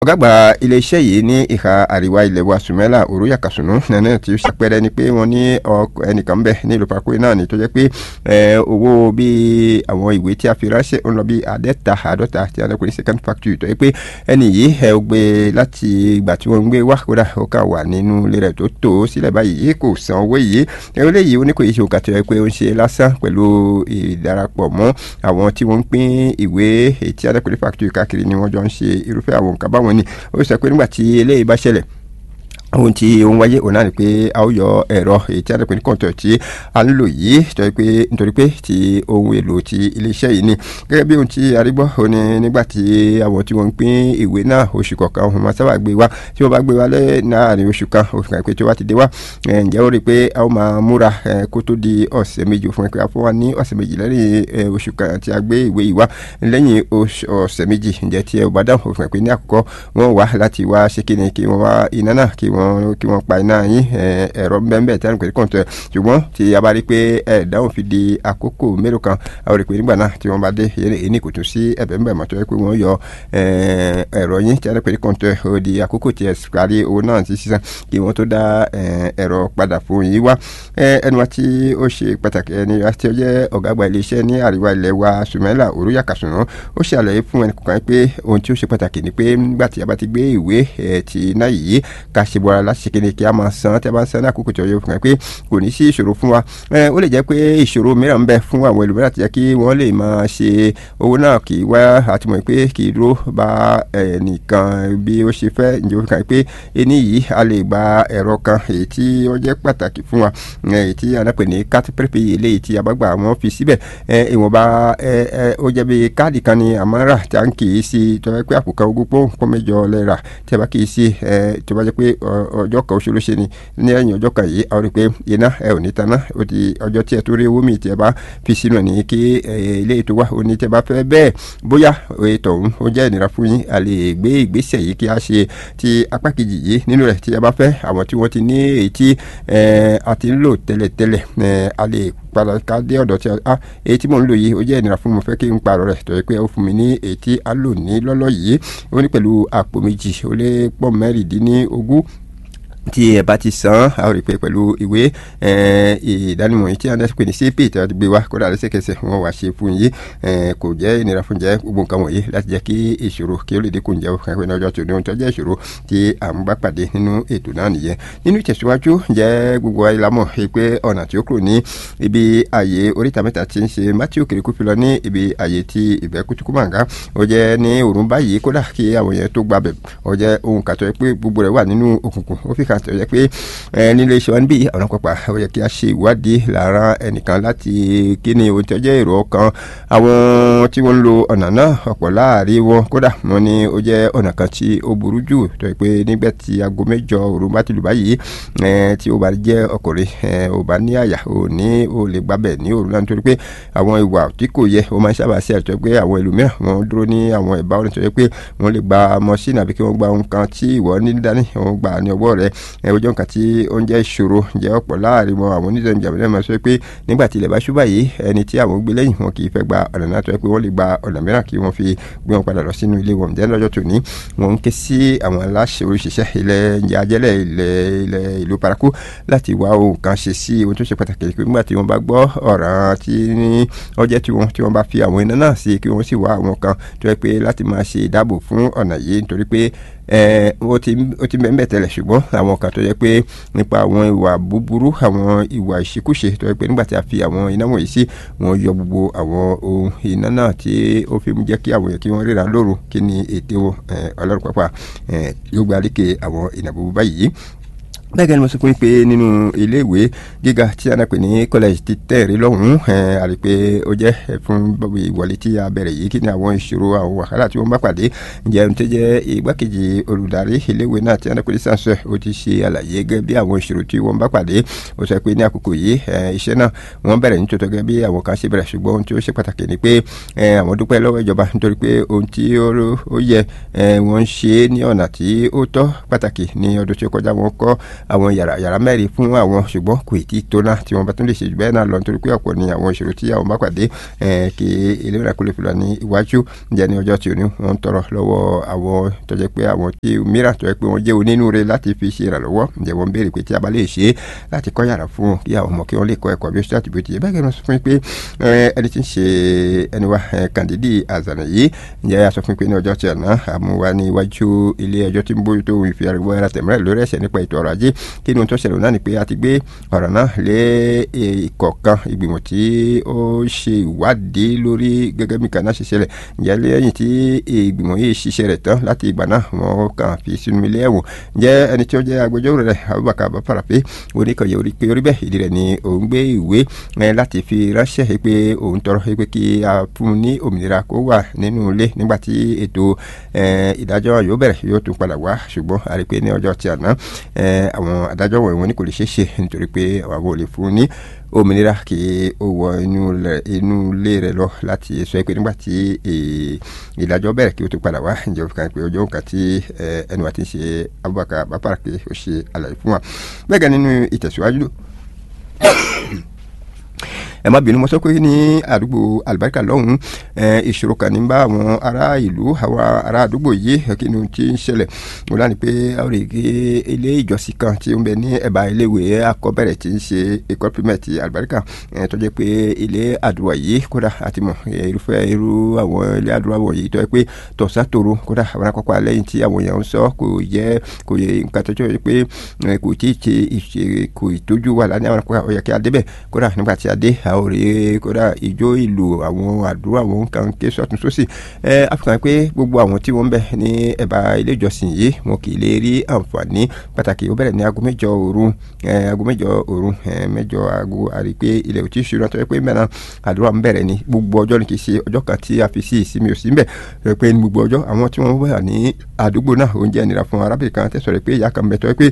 ọ̀gágbà iléeṣẹ́ yìí ní ìhà àríwá ilẹ̀ wa sùmẹ́là òróyà kàsùnú nẹ́nẹ́ tí ó ṣàpẹrẹ ni pé wọ́n ní ẹnìkan bẹ̀ ní ìlú parako náà ni tó jẹ́ pé owó bíi àwọn ìwé tí a fi ránṣẹ́ ń lọ bí àádẹ́ta àádọ́ta tí a lè pè ní second factory tó yẹ pé ẹnì yìí ẹ ó gbé láti ìgbà tí wọ́n ń gbé wá kódà ó kà wà nínú ilé rẹ̀ tó tó sílẹ̀ báyìí kò san owó yìí ẹ̀rọ yìí ó ní kò yí ṣe òkà tó yẹ pé ó ń ṣe lásán pẹ̀lú ìdarapọ̀ mọ́ àwọn tí wọ́n ń pín ìwé ètí adẹ́kùnrin factory káàkiri ni wọ́n jọ ń ṣe irúfẹ́ àwọn nǹkan báwọn ni ó sọ pé nígbà tí eléyìí bá ṣẹlẹ̀ ohun tí ó ń wáyé òun náà ni pé a ó yọ ẹ̀rọ èyí tí a dẹ̀pẹ́ ní kọ̀ǹtọ̀ tí a ń lò yìí nítorí pé nítorí pé ti ohun èlò ti iléeṣẹ́ yìí ni gẹ́gẹ́ bí ohun tí a rí gbọ́ ó ní nígbà tí àwọn tí wọ́n ń pín ìwé náà oṣù kọ̀ọ̀kan wọ́n máa sábà gbé wá tí wọ́n bá gbé wá láàrin oṣù kan oṣù kan pé tí wọ́n ti dé wá ǹjẹ́ ó rí i pé a ó máa múra kó tó di ọ̀sẹ̀ méjì fún ẹ pé a fún wa ní ọ̀sẹ̀ méjì lẹ́yìn oṣù kan tí a gbé ìwé yìí wá lẹ́yìn ọ̀sẹ̀ méjì ǹjẹ́ tí ẹ ò bá dáhùn òfin pé ní àkọ́kọ́ wọ́n wá láti wá ṣe kí ni kí wọ́n wá iná náà kí wọ́n kí wọ́n pa iná yín ẹ̀rọ bẹ́ẹ̀ tí a ń pè ní kọ̀ǹtẹ̀ ṣùgbọ́n tí a bá rí pé ẹ̀ dáhùn fi di àkókò mélòó kan a rí pé nígbà náà tí wọ́n bá dé èyí kò tún sí ẹ̀bẹ̀ ń bẹ̀ mọ́ tó yẹ pé wọ́n yọ ẹ̀rọ yín tí a ń pè ní kọ̀ǹtẹ̀ ó di àkókò tí ẹ parí owó náà ti sísan kí wọ́n tó dá ẹ̀rọ padà fún yín wá ẹni wa tí ó ṣe pàtàkì ẹni wa tí ó jẹ́ ọ̀gá àgbà iléeṣẹ́ ní àríwá ilẹ̀ wa sùmẹ́là òrùyà kàṣùnà ó ṣàlàyé fún ẹnì kọ̀ọ̀kan pé ohun tí ó ṣe pàtàkì ni pé nígbà tí a bá ti gbé ìwé ti náà yìí ká ṣe bọ́ra láti ṣe kéde kí a máa san tí a bá ń san ní àkókò tí ó yẹ fún ẹ pé kò ní sí ìṣòro fún wa ó lè jẹ́ pé ìṣòro mìíràn ń bẹ fún àwọn ẹlòmíràn tí jẹ́ kí wọ́n lè máa ṣe owó náà kì í wá àtìmọ̀ pé kì í dúró bá ẹnìkan bí ó ṣe fẹ́ ǹjẹ́ ó fi kàn pé ẹni yìí a lè gba ẹ̀rọ kan èyí tí ó jẹ́ pàtàkì fún wa èyí tí a pè ní káàtì pẹ́rẹ́pẹ́ yìí eléyìí tí a bá gbà wọ́n fi síbẹ̀ ìwọ̀nba ó jẹ́ bí káàdì kan ni àmọ́ rà tí a ń kì í sí tó yẹ pé àpò kan ogún pọ́n pọ́n mẹ́jọ lẹ́ra tí a bá kì í sí tó bá jẹ́ pé ọjọ́ kan oṣù ló ṣe ni ní ẹ̀yìn ọjọ́ kan yìí àwọn rí pé iná ẹ ò ní taná ó di ọjọ́ tí ẹ tó rí owó mi tí ẹ bá fi sínú ẹ̀ ní kí ilé ètò wa ó ní tí ẹ bá fẹ́ bẹ́ẹ̀ bóyá ètò ọ̀hún ó jẹ́ ìnira fún yín a lè gbé ìgbésẹ̀ yìí kí a ṣe ti apá kejì yìí nínú rẹ̀ tí ẹ bá fẹ́ àwọn tí wọ́n ti ní èyí tí a ti ń lò tẹ́lẹ̀tẹ́lẹ̀ a lè padà ká dé ọ̀dọ̀ tí a èyí tí mò ń lò yìí ó jẹ́ ìnira fún mi fẹ́ kí n parọ́ rẹ̀ tó yẹ pé ó fún mi ní èyí tí a lò ní lọ́lọ́ yìí ó ní pẹ̀lú àpò méjì ó lé pọ̀ mẹ́rìndínlógún tí ẹ bá ti san a ó rí i pé pẹ̀lú ìwé ìdánimọ̀ yìí tí a ń pè ní cp tí a ti gbé wá kódà lẹ́sẹ̀kẹsẹ̀ wọ́n wá ṣe fún yìí kò jẹ́ ìnira fún jẹ́ gbogbo nǹkan wọ̀nyí láti jẹ́ kí ìṣòro kí ó lè dínkù ǹjẹ́ òkè ní ọjọ́ tó ní ohun tó jẹ́ ìṣòro tí à ń bá pàdé nínú ètò náà nìyẹn nínú ìtẹ̀síwájú jẹ́ gbogbo ayé la mọ̀ pé ọ̀nà tí ó kúrò ní ibi àyè oríta mẹ́ta ti ń ṣe matthew kiriku fi lọ ní ibi àyè ti ìbẹ́ kutuku màgá ó jẹ́ ní òrùn báyìí kódà kí àwọn yẹn tó gbabẹ̀ ó jẹ́ ohun kàtọ́ pé gbogbo rẹ̀ wà nínú òkùnkùn ó fi kà tó yẹ pé nílé iṣẹ́ wa níbí àwọn pápá ó yẹ kí a ṣe ìwádìí lára ẹnìkan láti kí ni ohun tí ó jẹ́ èrò ọkàn àwọn tí wọ́n ń lo ọ̀nà náà ọ̀pọ̀ láàrin wọn kódà wọ́n ní ó jẹ́ ọ̀nà kan tí ó burú jù tó yẹ pé nígbà tí aago mẹ́jọ òru bá ti lù báyìí tí ó bá jẹ́ ọkùnrin ó bá ní àyà ó ní ó lè gbábẹ̀ ní òru náà nítorí pé àwọn ìwà tí kò yẹ ó máa ń sábà ṣe àtọ́ pé àwọn ẹlòmíràn wọ́n dúró ní àwọn ìbá orin tó yẹ pé wọ́n lè gba mọ́ṣínì àbí kí wọ́n gba ohun kan tí ìwọ ní dání wọ́n gbà ní ọwọ́ rẹ̀ ọjọ́ nǹkan tí ó ń jẹ́ ìṣòro jẹ́ ọ̀pọ̀ láàrin wọn àwọn oníṣẹ́ ìjàmbá náà máa sọ pé nígbà tí ilẹ̀ bá ṣú báyìí ẹni tí àwọn gbé lẹ́yìn wọn kì í fẹ́ gba ọ̀nà náà tó yẹ pé wọ́n lè gba ọ̀nà mìíràn kí wọ́n fi gbé wọn padà lọ sínú ilé wọn jẹ́ lọ́jọ́ tòní wọ́n ń ké sí àwọn aláṣẹ oríṣiṣẹ́ ilẹ̀ ìjẹ́ ajẹ́lẹ̀ ilẹ̀ ilẹ̀ ìlú paraku láti wá ohun kan ṣe sí ohun tó ṣe pàtàkì pé nígbà tí wọ́n bá gbọ́ ọ̀ràn tí ọjẹ́ tí wọ́n tí wọ́n bá fi àwọn iná náà sí kí wọ́n sì wá àwọn kan tó yẹ pé láti máa ṣe ìdáàbò fún ọ̀nà yìí nítorí pé ó ti bẹ́ẹ̀ bẹ́ẹ̀ tẹ́lẹ̀ ṣùgbọ́n àwọn kan tó yẹ pé nípa àwọn ìwà búburú àwọn ìwà ìṣekúṣe tó yẹ pé nígbà tí a fi àwọn iná wọ̀nyí sí wọ́n yọ gbogbo àwọn ohun iná náà tí ó fi mú jẹ́ kí àwọn yẹn kí wọ́n ríra lóru kí ni ète wọn ọlọ́run pápá yóò gba àlékè àwọn ìnàbó báyìí bẹ́ẹ̀ gẹ́gẹ́ ni mo sọ fún yín pé nínú iléèwé gíga tí a náà pè ní college ti tẹ̀rí lọ́hùn-ún àrí pé ó jẹ́ fún ìwọlé tí a bẹ̀rẹ̀ yìí kí ni àwọn ìṣòro àwọn wàhálà tí wọ́n bá pàdé ǹjẹ́ ohun tó jẹ́ igbákejì olùdarí iléèwé náà tí a náà pè ní sànsẹ̀ ó ti ṣe àlàyé gẹ́gẹ́ bí àwọn ìṣòro tí wọ́n bá pàdé ó sọ pé ní àkókò yìí iṣẹ́ náà wọ́n bẹ̀rẹ̀ nítòótọ́ gẹ́gẹ́ bí àwọn kan ṣe bẹ̀rẹ̀ ṣùgbọ́n ohun tí ó ṣe pàtàkì ni pé àwọn dúpẹ́ lọ́wọ́ ìjọba nítorí pé ohun tí ó yẹ wọ́n ń ṣe ní ọ̀nà tí ó tọ́ pàtàkì ní ọdún tí ó kọjá wọn kọ́ àwọn yàrá mẹ́rin fún àwọn ṣùgbọ́n kò tí ì tó náà tí wọ́n bá tún lè ṣe jù bẹ́ẹ̀ náà lọ nítorí pé ọ̀pọ̀ ni àwọn ìṣòro tí àwọn bá pàdé kí ìlera kó lè fi lọ ní iwájú ǹjẹ́ ní ọjọ́ tí ò ní wọ́n ń tọrọ lọ́wọ́ àwọn tó jẹ́ pé àwọn tí mìíràn tó jẹ́ pé wọ́n jẹ́ onínúure láti fi ṣe ìrànlọ́wọ́ ǹjẹ́ wọ́n béèrè pé tí a bá lè ṣe láti kọ́ yàrá fún kí àwọn ọmọ kí wọ́n lè kọ́ ẹ̀kọ́ bí ó ṣe láti bí ó ti yẹ bẹ́ẹ̀ kí wọ́n sọ fún mi pé ẹni tí ń ṣe ẹni wa Kàndídì Àzànà yìí ǹjẹ́ a sọ fún mi pé ní ọjọ́ tí àná àmúwa ní iwájú ilé ẹjọ́ tí ń bójú tó ìfi ariwo ẹra tẹ̀mẹ́rẹ̀ lórí ẹ̀ṣẹ̀ nípa ètò ọrọ̀ ajé kí ni ohun tó ṣẹlẹ̀ náà ni pé a ti gbé ọ̀rọ̀ náà lé ìkọ̀ọ̀kan ìgbìmọ̀ tí ó ṣe ìwádìí lórí gẹ́gẹ́ bí kan náà ṣe ṣẹlẹ̀ ǹjẹ́ lẹ́yìn tí ìgbìmọ̀ yìí ṣiṣẹ́ rẹ̀ tán láti ìgbà náà wọ́n kàn fi sínú ilé ẹ̀wọ̀n ǹjẹ́ ẹni tí ó jẹ́ agbẹjọ́rò rẹ̀ Abubakar Bafarape oníkànnì orí pé orí bẹ́ẹ̀ ìdí rẹ̀ ni òun gbé ìwé láti fi ránṣẹ́ pé òun tọrọ pé kí a fún un ní òmìnira kó wà nínú ilé nígbà tí ètò ìdájọ́ yóò bẹ̀rẹ̀ yóò tún padà wá ṣùgbọ́n a rí pé ní ọjọ́ tí àná àwọn adájọ́ wọ̀nyí wọn ní kò lè ṣeé ṣe nítorí pé àwọn ò lè fún un ní òmìnira kí ó wọ inú ilé rẹ̀ lọ láti sọ pé nígbà tí ìdájọ́ bẹ̀rẹ̀ kí ó tún padà wá ǹjẹ́ ó fi kàn pé ọjọ́ nǹkan tí ẹnu àti ṣe Abubakar Bafarape ó ṣe àlàyé fún wa bẹ́ẹ̀ gan nínú ìtẹ̀síwájú ẹ má bínú mo sọ pé ní àdúgbò alibarika lọ́hùn ìṣòro kan ní bá àwọn ará ìlú àwọn ará àdúgbò yìí kí ni ti ń ṣẹlẹ̀ mo láni pé a ò rí i ilé ìjọsìn kan tí ó ń bẹ ní ẹ̀bá iléèwé akọ́bẹ̀rẹ̀ tí ń ṣe école primaire ti alibarika tó jẹ́ pé ilé àdúrà yìí kódà àti mọ̀ irúfẹ́ irú àwọn ilé àdúrà wọ̀nyí tó yẹ pé tọ̀sán tòru kódà àwọn akọ́kọ́ alẹ́yìn tí àwọn èèyàn ń sọ kò yẹ kò yẹ nǹkan tó jẹ́ pé kò tí ì ṣe kò ìtójú wà lánàá àwọn akọ́kọ́ ó yẹ kí a débẹ̀ kódà nígbà tí a dé a ò rí kódà ìjó ìlú àwọn àdúrà àwọn nǹkan ké sọ́tún sósì ẹ àfikàn pé gbogbo àwọn tí wọ́n ń bẹ ní ẹ̀bá ilé ìjọsìn yìí wọn kì í lè rí àǹfààní pàtàkì ó bẹ̀rẹ̀ ní aago mẹ́jọ òru aago mẹ́jọ òru mẹ́jọ aago àrí pé ilẹ̀ ò tí ì ṣúná tó yẹ pé mẹ́ran àdúrà ń bẹ̀rẹ̀ ní gbogbo ọjọ́ ni kì í ṣe ọjọ́ kan tí a fi sí ìsinmi òsì ń bẹ̀ pé ní gbogbo ọjọ́ àwọn tí wọ́n wà ní àdúgbò náà oúnjẹ nira fún arábìnrin kan tẹ̀sọ̀ rẹ̀ pé ìyá kan bẹ̀ tó yẹ pé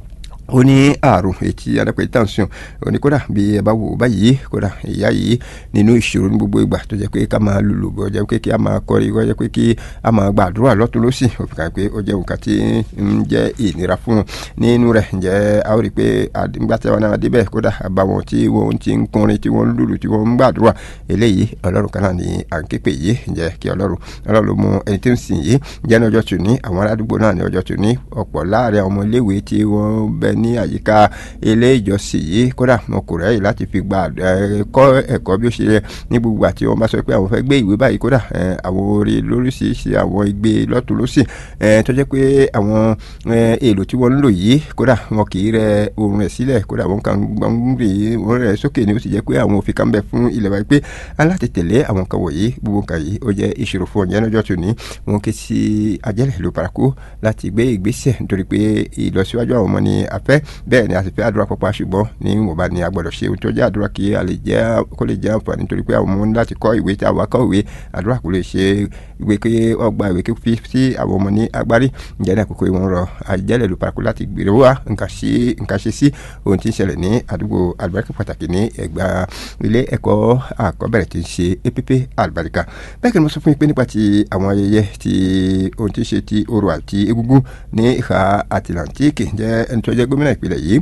ó ní àrùn etí adápẹ́ tension ó ní kódà bí ẹ bá wò báyìí kódà ìyá yìí nínú ìṣòro ní gbogbo ìgbà tó jẹ́ pé ká máa lùlù bọ̀ jẹ́ pé kí a máa kọrin kó jẹ́ pé kí a máa gbàdúrà lọ́tún lọ́sì ó fi kàn pé ó jẹ́ nǹkan tí ń jẹ́ ìnira fún un nínú rẹ̀ ǹjẹ́ a ó rí i pé nígbà tí wọn náà débẹ̀ kódà àbá wọn tí wọ́n ti ń kọrin tí wọ́n ń lùlù tí wọ́n ń gbàdúrà eléyìí ọlọ́run kan náà ni à ń képe yìí ǹjẹ́ kí ọlọ́run ọlọ́run ló mú ẹni tí ń sìn yìí ǹjẹ́ ní ọjọ́ tòní àwọn aládùúgbò náà ní ọjọ́ tòní ọ̀pọ̀ láàrin àwọn ọmọ iléèwé tí wọ́n bẹ ní àyíká ilé ìjọsìn yìí kódà wọn kò rẹ́yìn láti fi gba kọ́ ẹ̀kọ́ bí ó ṣe yẹ ní gbogbo àti wọn bá sọ pé àwọn fẹ́ gbé ìwé báyìí kódà àwọn orin lóríṣiríṣi àwọn igbe lọ́tún lọ́sì tó jẹ́ pé àwọn èlò tí wọ́n ń lò yìí kódà wọn kì í rẹ oorun rẹ̀ sílẹ̀ kódà wọn kàn ń rè wọn rẹ̀ sókè ni ó sì jẹ́ pé àwọn òfin kan bẹ fún ilẹ̀ wa pé aláti tẹ̀lé àwọn kan wọ̀nyí gbogbo kan yìí ó jẹ́ ìṣòro fún ọ̀yẹ́ lọ́jọ́ tó ní wọn ké sí ajẹ́lẹ̀ ló paraku láti gbé ìgbésẹ̀ nítorí pé ìlọsíwájú àwọn ọmọ ni a fẹ́ bẹ́ẹ̀ ni a sì fẹ́ àdúrà pọ̀pọ̀ ṣùgbọ́n ní ìwọ̀nba ni a gbọ́dọ̀ ṣe ohun tó jẹ́ àdúrà kí a lè jẹ́ kó lè jẹ́ àǹfààní nítorí pé àwọn ọmọ ní láti kọ́ ìwé tí àwọn akọ́ ìwé àdúrà kò lè ṣe ìwé pé ọgbà ìwé fi sí àwọn ọmọ ní agbárí ǹjẹ́ ní àkókò ìwọ̀n rọ àjẹlẹ̀ ló parakó láti gbèrè wá nǹkan ṣe sí ohun tí ń ṣẹlẹ̀ ní àdúgbò àlùbáríkà pàtàkì ní ẹ̀gbá ilé ẹ̀kọ́ àkọ́bẹ̀rẹ̀ tí ń ṣe app àlùbáríkà bẹ́ẹ̀ kí ni mo sọ fún yín pé nípa ti àwọn ayẹyẹ ti ohun tí ń ṣe ti orò àti egúngún ní ìhà àtìláńtíìkì jẹ́ ẹni tó jẹ́ gómìnà ìpínlẹ̀ yìí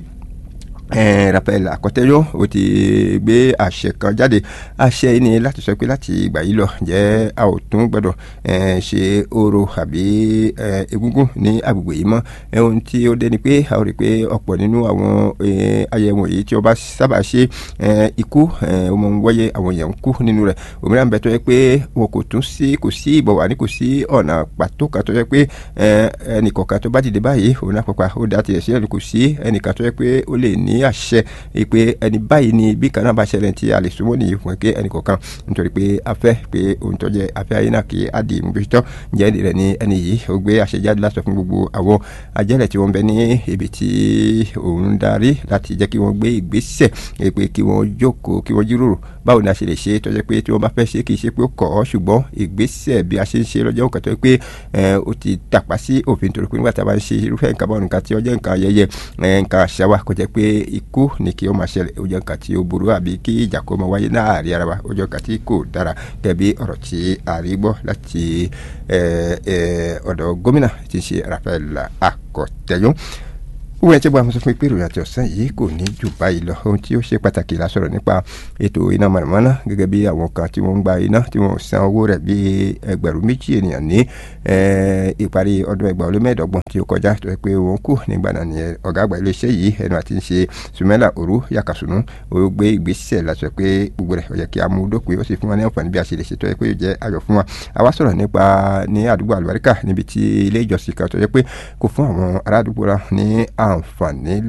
Raphael Akọtẹyọ ó ti gbé àṣẹ kan jáde àṣẹ yìí ni láti sọ pé láti ìgbà yìí lọ jẹ́ a ò tún gbọ́dọ̀ ṣe orò àbí egúngún ní agbègbè yìí mọ́ ohun tí ó dé ni pé a ò rí i pé ọ̀pọ̀ nínú àwọn ayẹwo yìí tí ó bá sábà ṣe ikú ó mọ ń wáyé àwọn èèyàn ń kú nínú rẹ̀ òmíràn bẹ tó yẹ pé wọn kò tún sí kò sí ìbọ̀wá ní kò sí ọ̀nà pàtó kan tó yẹ pé ẹnìkọ̀ọ̀kan tó bá dìde báyìí òun náà pàpà ó dá tiẹ̀ sí ẹni kò sí ẹnìkan tó yẹ pé ó lè ní àṣẹ pé ẹni báyìí ni bí kan náà bá ṣẹlẹ̀ tí a lè súnmọ́ nìyí fún pé ẹnì kọ̀ọ̀kan nítorí pé a fẹ́ pé ohun tó jẹ́ afẹ́ ayé náà kì í àdì ìmúbitọ́ ǹjẹ́ rẹ̀ ni ẹni yìí ó gbé àṣẹ jáde láti sọ fún gbogbo àwọn ajẹ́lẹ̀ tí wọ́n bẹ ní ibi tí òun darí láti jẹ́ kí wọ́n gbé ìgbésẹ̀ pé kí wọ́n jókòó kí wọ́n jíròrò báwo ni a ṣe lè ṣe tó jẹ́ pé tí wọ́n bá fẹ́ ṣe kì í ṣe pé ó kọ̀ ọ́ ṣùgbọ́n ìgbésẹ̀ bí a ṣe ń ṣe lọ́jọ́ nǹkan tó yẹ pé ó ti tàpá sí òfin torí pé nígbà tí a bá ń ṣe irúfẹ́ nǹkan bọ́ nǹkan tí ó jẹ́ nǹkan ayẹyẹ nǹkan àṣà wa kò jẹ́ pé ikú ni kí ó máa ṣẹlẹ̀ ó jẹ́ nǹkan tí ó burú àbí kí ìjà kó máa wáyé láàrin ara wa ó jẹ́ nǹkan tí kò dára gẹ́gẹ́ ọ̀rọ̀ tí a rí gbọ́ láti ọ̀dọ̀ gómìnà tí ń ṣe Raphael Akọ̀tẹ́yún wọ́n ti bọ́ àwọn sọ fún pé ìròyìn àti ọ̀sán yìí kò ní jù báyìí lọ ohun tí ó ṣe pàtàkì la sọ̀rọ̀ nípa ètò iná mọ̀nàmọ́ná gẹ́gẹ́ bí àwọn kan tí wọ́n ń gba iná tí wọ́n san owó rẹ̀ bí ẹgbẹ̀rún méjì ènìyàn ní ìparí ọdún ẹgbàá ó lé mẹ́ẹ̀ẹ́dọ́gbọ̀n tí ó kọjá tó yẹ pé wọ́n kù nígbà náà ni ọ̀gá àgbà iléeṣẹ́ yìí ẹnu àti ń ṣe sùmẹ́là òru yàkàsùnú ó gbé ìgbésẹ̀ láti sọ pé gbogbo rẹ̀ ó yẹ kí a mú dópin ó sì fún wa ní àǹfààní bí a ṣe lè ṣètò ẹ pé yóò jẹ́ ayọ̀ fún wa àwa sọ̀rọ̀ nípa ní àdúgbò àlùbáríkà níbi tí ilé ìjọsìn kan tó yẹ pé kò fún àwọn ará àdúgbò rà ní àǹfààní